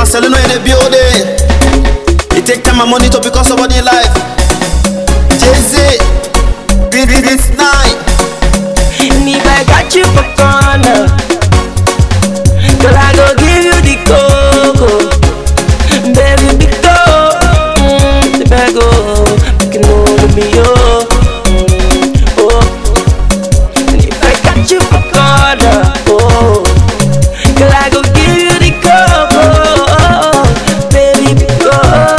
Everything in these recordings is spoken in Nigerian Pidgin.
Seleno in the building. It take time and money to become somebody in life. Jay-Z, this, this, this night. And if I got you for corner, girl, I go give you the cocoa. Baby, be go, mm, the bag go, you can only be yo. Mm, oh, and if I got you for corner, oh, girl, I go give you the cocoa. Baby, be go,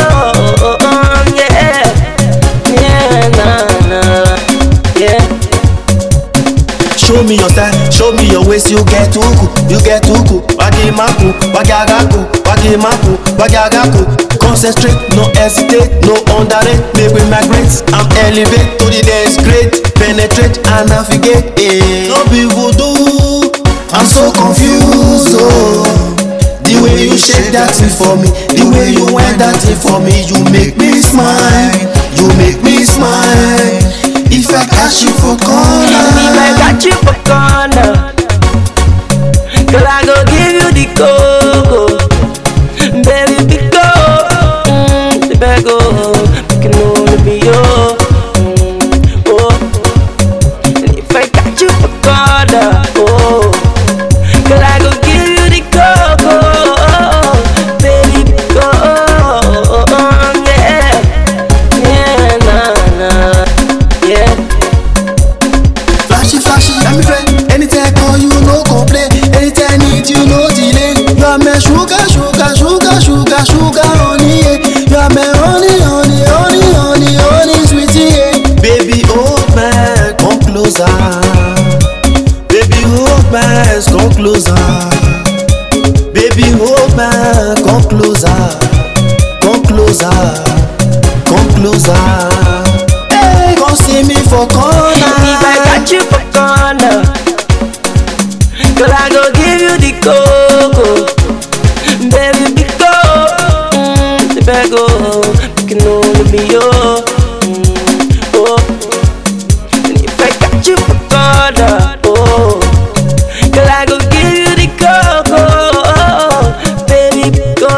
yeah, yeah, nah, nah, yeah. Show me your style, show me your waist, you get uku, you get uku. Wagi maku, wagi agaku, wagi maku, wagi agaku. Concentrate, no hesitate, no underrate, make we migrate. I'm elevate to the next grade, penetrate and navigate. Eh. No be voodoo, I'm so confused. Oh. The way you shake that thing for me, the way you wind that thing for me, you make me smile, you make me smile. If I catch you for corner. And if I got you for corner, girl, I go give you the cocoa. Baby, be go, mm, the bag go, you can only be yo. Mm, oh, and if I got you for corner, oh, girl, I go give you the cocoa. Baby, be go, yeah, yeah, nah, nah, yeah. Flashy, flashy, I'm friend. Anytime I call you, no complain. Anytime I need you, no delay. You are my sugar, sugar, sugar, sugar, sugar, honey. Yeah. You are my honey, honey, honey, honey, honey, sweetie. Yeah. Baby, hold my, come closer. Baby, hold my, come closer. Baby, hold my, come closer. Come closer, come closer. Hey, come see me for corner. If I got you for corner, girl, I go give you the cocoa. Baby, be go, mm, the bag go, you can only be yo. Mm, oh, and if I got you for corner, oh, girl, I go give you the cocoa. Baby, be go,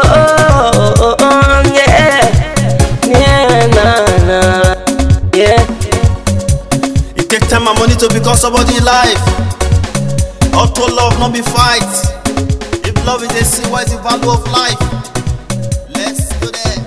yeah, yeah, nah, nah, yeah. It take time and money to become somebody in life. Auto love, not be fight. If love is a sin, what is the value of life? Let's go there.